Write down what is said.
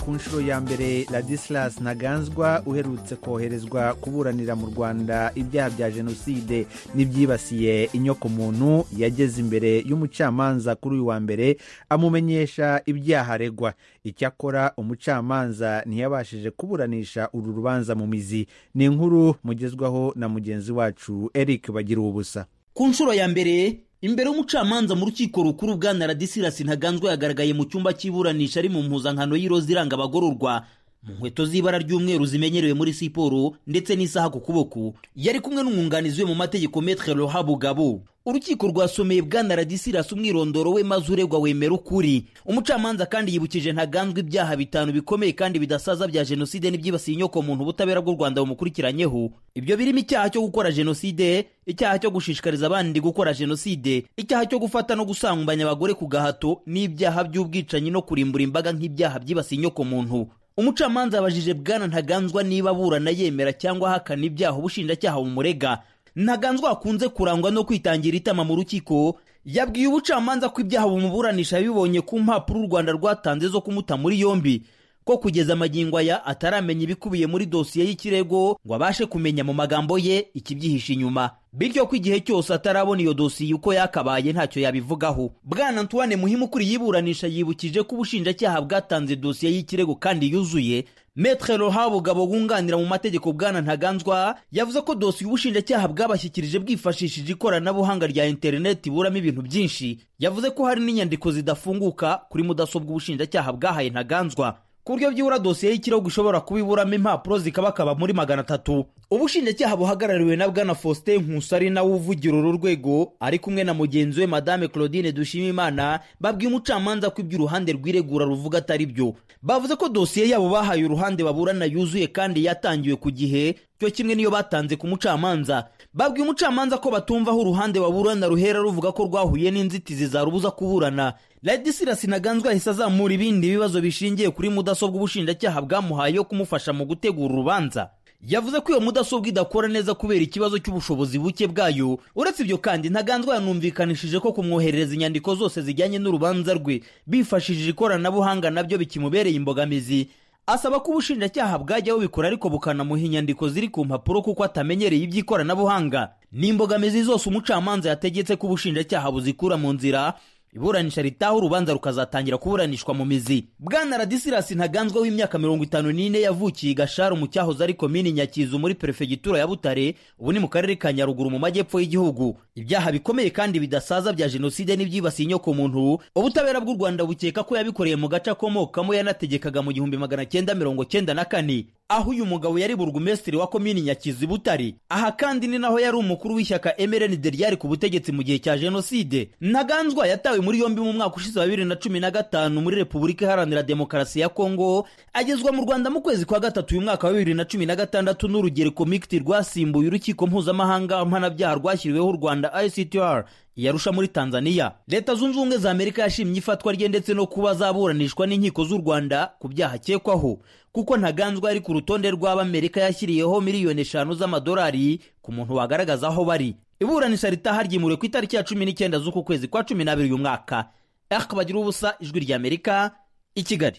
ku nshuro ya mbere ladislas ntaganzwa uherutse koherezwa kuburanira mu rwanda ibyaha bya jenoside n'ibyibasiye inyokomuntu yageze imbere y'umucamanza kuri uyu wa mbere amumenyesha ibyaha aregwa icyakora umucamanza ntiyabashije kuburanisha uru rubanza mu mizi ni inkuru mugezwaho na mugenzi wacu eric bagira ubusa ku nshuro ya mbere imbere y'umucamanza mu rukiko rukuru bwana radisirasi ntaganzwa yagaragaye mu cyumba cy'iburanisha ari mu mpuzankano y'iroza iranga abagororwa mu nkweto z'ibara ry'umweru zimenyerewe muri siporo ndetse n'isaha ku kuboko yari kumwe n'umwunganizi we mu mategeko metre lohabu gabo urukiko rwasomeye bwana radisirasi umwirondoro we maze uregwa wemera ukuri umucamanza kandi yibukije ntaganzwa ibyaha bitanu bikomeye kandi bidasaza bya jenoside n'ibyibasiye inyokomuntu ubutabera bw'u rwanda bumukurikiranyeho ibyo birimo icyaha cyo gukora jenoside icyaha cyo gushishikariza abandi gukora jenoside icyaha cyo gufata no gusambanya abagore ku gahato n'ibyaha by'ubwicanyi no kurimbura imbaga nk'ibyaha byibasiye inyokomuntu umucamanza yabajije bwana ntaganzwa niba aburana yemera cyangwa ahakana ibyaha ubushinjacyaha bumurega ntaganzwa akunze kurangwa no kwitangira itama mu rukiko yabwiye ubucamanza ko ibyaha bumuburanisha yabibonye ku mpapuro u rwanda rwatanze zo kumuta muri yombi ko kugeza amagingo aya ataramenya ibikubiye muri dosiye y'ikirego ngo abashe kumenya mu magambo ye ikibyihishe inyuma bityo ko igihe cyose atarabona iyo dosiye uko yakabaye ntacyo yabivugaho bwana antoine muhimu ukuriye iburanisha yibukije ko ubushinjacyaha bwatanze dosiye y'ikirego kandi yuzuye metre rohabo gabo wunganira mu mategeko bwana ntaganzwa yavuze ko dosiye ubushinjacyaha bwabashyikirije bwifashishije ikoranabuhanga rya interineti buramo ibintu byinshi yavuze ko hari n'inyandiko zidafunguka kuri mudasobwa ubushinjacyaha bwahaye ntaganzwa ku buryo byibura dosiye y'ikirego ishobora kuba iburamo impapuro zikabakaba muri magana atatu ubushinjacyaha buhagarariwe na bwana faustin nkusi ari nawe uvugira uru rwego ari kumwe na mugenzi we madame claudine dushimimana babwiye umucamanza ko ibyo uruhande rw'iregura ruvuga atari byo bavuze ko dosiye yabo bahaye uruhande baburana yuzuye kandi yatangiwe ku gihe cyo kimwe niyo batanze ku mucamanza babwiye umucamanza ko batumva aho uruhande baburana ruhera ruvuga ko rwahuye n'inzitizi zarubuza kuburana ladisirasi ntaganzwa ahise azamura ibindi bibazo bishingiye kuri mudasobwa ubushinjacyaha bwamuhaye yo kumufasha mu gutegura urubanza yavuze ko iyo mudasobwa idakora neza kubera ikibazo cy'ubushobozi buke bwayo uretse ibyo kandi ntaganzwa yanumvikanishije ko kumwoherereza inyandiko zose zijyanye n'urubanza rwe bifashishije ikoranabuhanga nabyo bikimubereye imbogamizi asaba ko ubushinjacyaha bwajya bubikora ariko bukanamuha inyandiko ziri ku mpapuro kuko atamenyereye iby'ikoranabuhanga ni imbogamizi zose umucamanza yategetse ko ubushinjacyaha buzikura mu nzira iburanisha ritaha urubanza rukazatangira kuburanishwa mu mizi bwana radisirasi ntaganzwa w'imyaka mirongo itanu n'ine yavukiye gashara mu cyahoze ari komini nyakizu muri perefegitura ya butare ubu ni mu karere ka nyaruguru mu majyepfo y'igihugu ibyaha bikomeye kandi bidasaza bya jenoside n'ibyibasiye inyokomuntu ubutabera bw'u rwanda bukeka ko yabikoreye mu gace akomokamo yanategekaga mu gihumbi magana cyenda mirongo cyenda na kane aho uyu mugabo yari burugumesitiri wa komini nyakizu butare aha kandi ni naho yari umukuru w'ishyaka mrnd ryari ku butegetsi mu gihe cya jenoside ntaganzwa yatawe muri yombi mu mwaka ushize wa bibiri na cumi na gatanu muri repubulika iharanira demokarasi ya kongo agezwa mu rwanda mu kwezi kwa gatatu uyu mwaka wa bibiri na cumi na gatandatu n'urugereko mikiti rwasimbuye urukiko mpuzamahanga mpanabyaha rwashyiriweho u rwanda ictr yarusha muri tanzania leta zunze ubumwe za amerika yashimye ifatwa rye ndetse no kuba zaburanishwa n'inkiko z'u rwanda ku byaha akekwaho kuko ntaganzwa ari ku rutonde rw'abamerika yashyiriyeho miliyoni eshanu z'amadolari ku muntu wagaragaza aho bari iburanisha ritaha ryimuriwe ku itariki ya cumi n'icyenda z'uku kwezi kwa cumi n'abiri uyu mwaka bagira ubusa ijwi ry'amerika i kigali